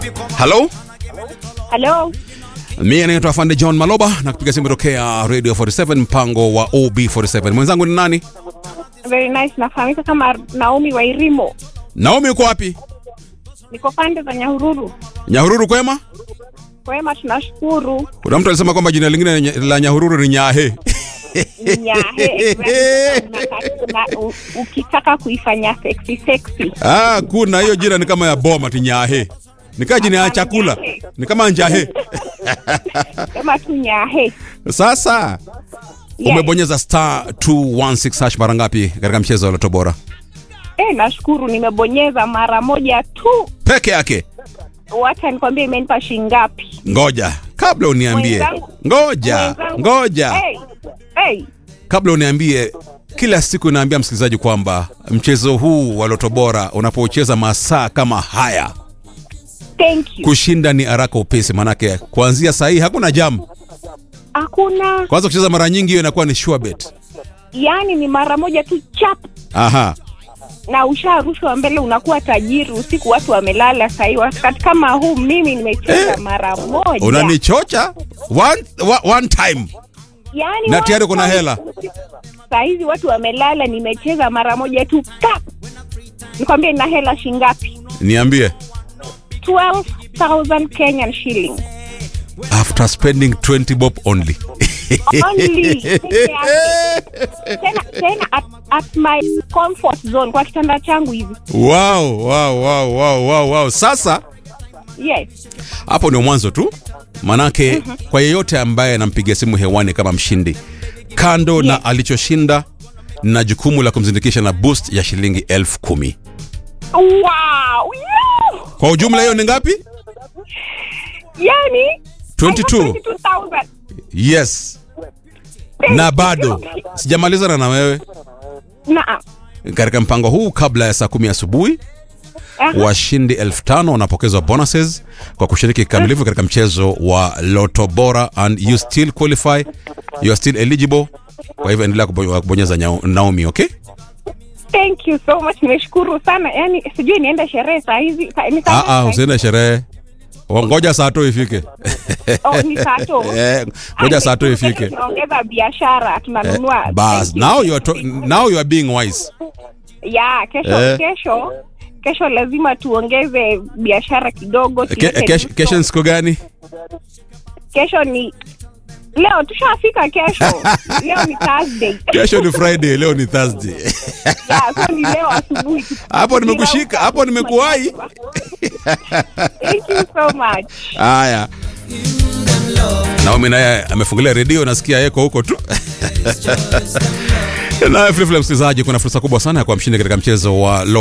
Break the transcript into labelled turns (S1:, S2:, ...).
S1: halo
S2: Halo,
S1: mie naitwa Fande John Maloba na kupiga simu tokea Radio 47 mpango wa OB47. Mwenzangu ni nani?
S2: very nice. Nafahamika kama Naomi Wairimo,
S1: Naomi, uko wapi?
S2: niko pande za Nyahururu.
S1: Nyahururu kwema?
S2: Kwema, tunashukuru.
S1: Kuna mtu alisema kwamba jina lingine la Nyahururu ni Nyahe.
S2: Nyahe, na- u- ukitaka kuifanya sexy sexy,
S1: Ah, kuna hiyo jina ni kama ya boma ti Nyahe. Ni kama jina ya chakula. Ni kama Njahe.
S2: sema tu nyahe.
S1: Sasa
S2: Yes.
S1: umebonyeza star 216 hash mara ngapi katika mchezo wa Loto Bora?
S2: Eh, nashukuru nimebonyeza mara moja tu.
S1: Peke yake.
S2: Wacha nikwambie imenipa shingapi.
S1: Ngoja, kabla uniambie.
S2: Mwenzangu-
S1: Ngoja,
S2: Mwenzangu-
S1: ngoja.
S2: Hey, hey.
S1: kabla uniambie kila siku naambia msikilizaji kwamba mchezo huu wa loto bora unapocheza masaa kama haya
S2: Thank you.
S1: kushinda ni haraka upesi manake kuanzia saa hii hakuna jam
S2: Hakuna,
S1: kwanza kucheza mara nyingi hiyo inakuwa ni sure bet
S2: yani ni mara moja tu chap
S1: aha
S2: na usharushwa mbele, unakuwa tajiri. Usiku watu wamelala, sahii wakati kama huu mimi nimecheza
S1: Eh,
S2: mara moja
S1: unanichocha one, wa- one time
S2: yani,
S1: na tayari kuna hela.
S2: Saa hizi watu wamelala, nimecheza mara moja tu tap. Nikwambie nina hela shingapi?
S1: niambie
S2: 12,000 Kenyan shilling
S1: after spending 20 bob only
S2: only. Peke yake. tena tena at, at my comfort zone, kwa kitanda changu hivi.
S1: wow, wow, wow, wow, wow, wow. sasa
S2: Yes,
S1: hapo ndio mwanzo tu manake kwa yeyote ambaye anampigia simu hewani kama mshindi kando na
S2: Yes.
S1: alichoshinda na jukumu la kumzindikisha na boost ya shilingi elfu kumi
S2: wow, yeah!
S1: kwa ujumla hiyo ni ngapi
S2: yani
S1: 22.
S2: 22,000.
S1: yes na bado sijamalizana na wewe
S2: Naam.
S1: katika mpango huu kabla ya saa kumi asubuhi
S2: Aha.
S1: washindi elfu tano wanapokezwa bonuses kwa kushiriki kikamilifu katika mchezo wa loto bora and you still qualify you are still eligible kwa hivyo endelea kubo- kubonyeza nyao- naomi okay
S2: Thank you so much. Nimeshukuru sana. Yani sijui niende sherehe saa hizi. Sa- Ni saa
S1: Ah,
S2: ngapi
S1: ah,
S2: saa hizi?
S1: usiende sherehe O, ngoja saa to ifike
S2: Oh, ni saa to.
S1: Eh, ngoja saa to ifike
S2: Tunaongeza biashara,
S1: Eh,
S2: tunanunua.
S1: bas
S2: Thank you.
S1: now you are to, now you are being wise
S2: Yeah, kesho
S1: Eh.
S2: kesho kesho lazima tuongeze biashara kidogo.
S1: Ke,
S2: tuweke
S1: kesho
S2: duto.
S1: kesho ni siku gani
S2: Kesho ni leo tushafika kesho. leo ni Thursday.
S1: kesho ni friday leo ni thursday
S2: yeah, so ni leo asubuhi.
S1: hapo nimekushika hapo nimekuwahi
S2: Thank you so much.
S1: haya naomi naye amefungulia redio nasikia yeko huko tu naye vilevile msikilizaji kuna fursa kubwa sana ya kuwa mshindi katika mchezo wa